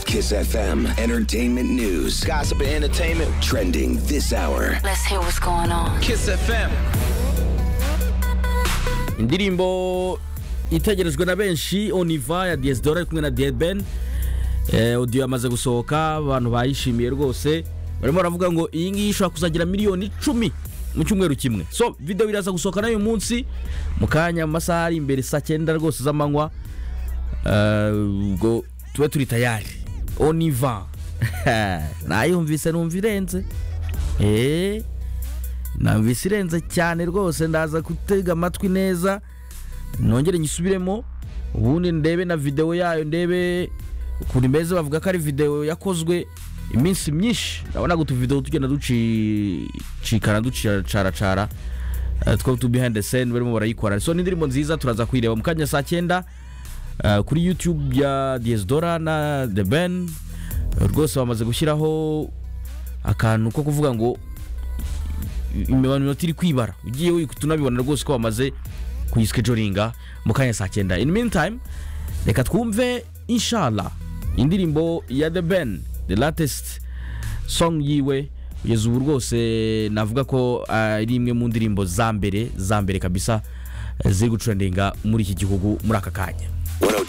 Kiss FM, entertainment news, Gossip and entertainment. trending this hour. Let's hear what's going on. Kiss FM. indirimbo itegerejwe na benshi oniva ya diasidora ari kumwe na deben odiyo yamaze gusohoka abantu bayishimiye rwose barimo baravuga ngo iyi ngiyi ishobora kuzagira miliyoni icumi mu cyumweru kimwe so videwo iraza gusohoka n'uyu munsi mu kanya mu masaha ari imbere saa cyenda rwose z'amanywa Eh, ubwo tube turi tayari oniva nayumvise numva irenze eee nabisi irenze cyane rwose ndaza gutega amatwi neza nongere nyisubiremo ubundi ndebe na videwo yayo ndebe ukuntu imeze bavuga ko ari videwo yakozwe iminsi myinshi urabona ngo utuvidewo tugenda ducikana ducaracara eh, two tu behind the scene barimo barayikora so ni indirimbo nziza turaza kuyireba mu kanya saa cyenda eh, kuri youtube ya diasidora na the ben rwose bamaze gushyiraho akantu ko kuvuga ngo imibano minota iri kwibara ugiye wikuta tunabibona rwose ko bamaze kuyisikejoringa mu kanya saa cyenda in meantime reka twumve inshallah indirimbo ya the ben the latest song yiwe kugeza ubu rwose navuga ko ah, ari imwe mu ndirimbo za mbere za mbere kabisa eh, ziri gucurandinga muri iki gihugu muri aka kanya 102.